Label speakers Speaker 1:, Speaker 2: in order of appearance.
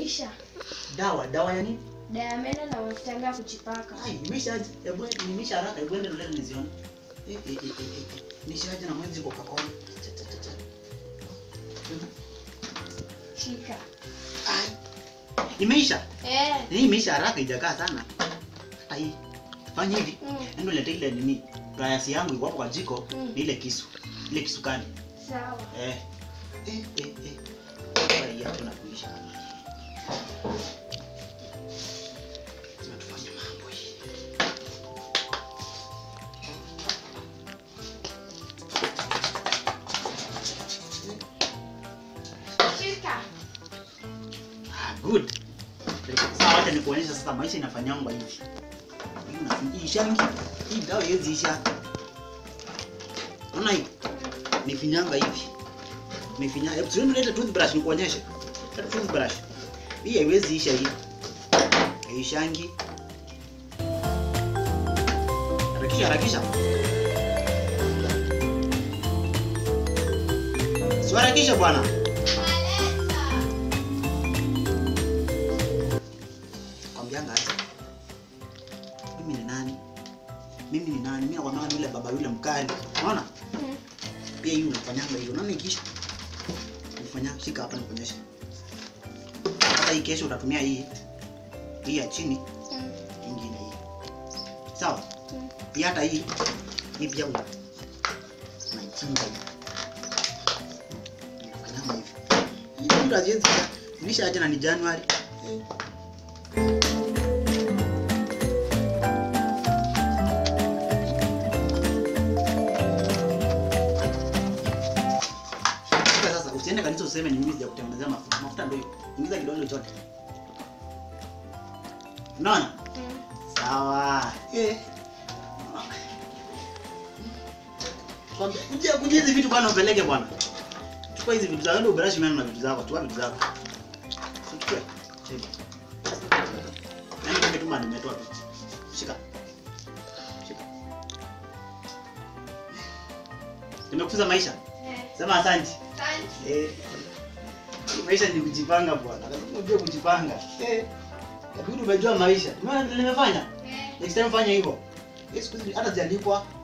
Speaker 1: imeisha.
Speaker 2: Dawa, dawa ya nini?
Speaker 1: Dawa ya meno na mafuta yangu ya kujipaka.
Speaker 2: Ai, imeshaje? Hebu nimisha haraka, hebu ende leo nizione. Eh eh eh eh. eh. Nishaje na mwenzi kwa kakao. Cha cha cha cha.
Speaker 1: Shika.
Speaker 2: Ai. Imeisha.
Speaker 1: Eh.
Speaker 2: Hii imeisha haraka ijakaa sana. Ai. Fanya hivi.
Speaker 1: Mm.
Speaker 2: Endo leta ile nini? Rayasi yangu iko hapo kwa jiko,
Speaker 1: Mm.
Speaker 2: ni ile kisu. Ile kisukani.
Speaker 1: Sawa.
Speaker 2: Eh. Eh eh eh. Sasa hii hapo na kuisha. Tunatufanya mambo hii.
Speaker 1: Shika.
Speaker 2: Ah, good. Sasa wacha nikuonyesha sasa maisha inafanyangwa hivi. Hii unafinyishangi. Hii dawa hizi isha. Unaona hii? Ni finyanga hivi. Ni finyanga. Hebu tuende leta toothbrush nikuonyeshe. Leta toothbrush. Hii haiwezi isha hii. Haishangi. Harakisha, harakisha. Si harakisha bwana. Kwambianga aje. Mimi ni nani? Mimi ni nani? Mimi nakwambia ni yule baba yule mkali. Unaona?
Speaker 1: Mm.
Speaker 2: Pia hii unafanyanga hivyo. Unaona ikisha? Unafanya shika hapa nikuonyeshe. Hata hii kesho utatumia hii. Hii ya chini,
Speaker 1: Mm.
Speaker 2: ingine hii. Sawa?
Speaker 1: Mm.
Speaker 2: Pia hata hii. Hii pia una. Unaichinja hii. Unafanyanga hivi. Hii ndio haziwezi. Nisha aje na ni Januari. Sasa sasa usiende kanisa useme ni mimi sijakutengenezea mafuta. Mafuta ndio hiyo. Ingiza kidole chote. Unaona?
Speaker 1: Mm.
Speaker 2: Sawa. Eh. Kwambia kuja kuja hizi vitu bwana upeleke bwana. Chukua hizi vitu zako ndio brush meno na vitu zako. Chukua vitu zako. Chukua. Cheki. Nani nimetuma nimetoa tu. Shika. Shika. Nimekufunza maisha.
Speaker 1: Eh.
Speaker 2: Sema asante.
Speaker 1: Asante.
Speaker 2: Eh. Maisha ni kujipanga bwana. Lazima ujue kujipanga. Eh. Kabidi umejua maisha. Umeona vile nimefanya?
Speaker 1: Eh.
Speaker 2: Next time fanya hivyo. Hii siku hizi hata ziandikwa